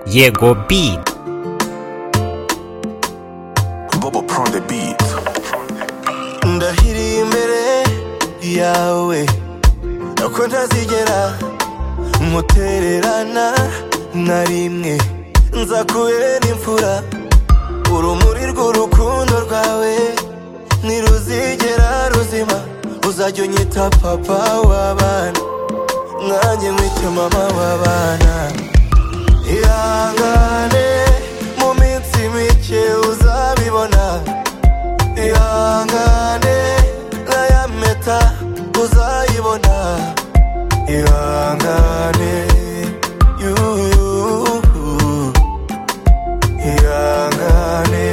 jego beat. Bobo Pro on the beat. ndahiriye imbere yawe ko ntazigera nkutererana na rimwe nzakubera imfura urumuri rw'urukundo rwawe ntiruzigera ruzima uzajya unyita papa w'abana nanjye nkwite mama w'abana ihangane mu minsi mike uzabibona ihangane raya meta uzayibona ihangane yuhu ihangane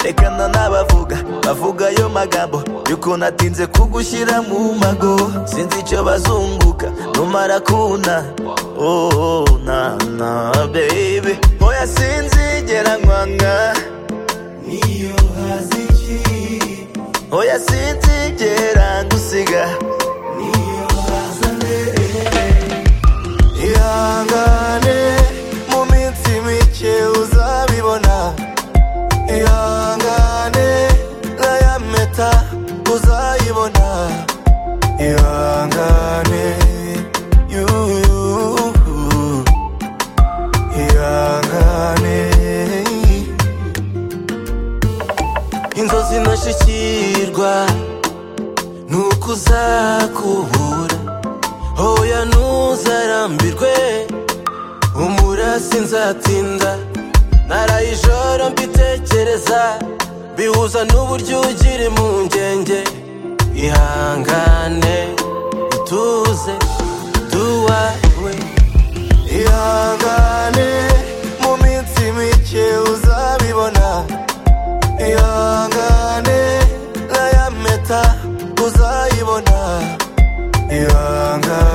rekana n'abavuga bavuga ayo magambo y'ukuntu atinze kugushyira mu mago sinzi icyo bazunguka numara kuna oh, na na baby oya sinzigera nkwanga niyo haza iki oya sinzigera ngusiga niyo haza mbere ihangane mu minsi mike uzabibona ihangane raya meta uzayibona ihangane yuhu ihangane inzozi ntashyikirwa nuko uzakubura hoya ntuzarambirwe umurasi nzatinda naraye ijoro mbitekereza bihuza n'uburyo ugira impungenge ihangane utuze duwawe ihangane mu minsi mike uzabibona ihangane raya meta uzayibona ihangane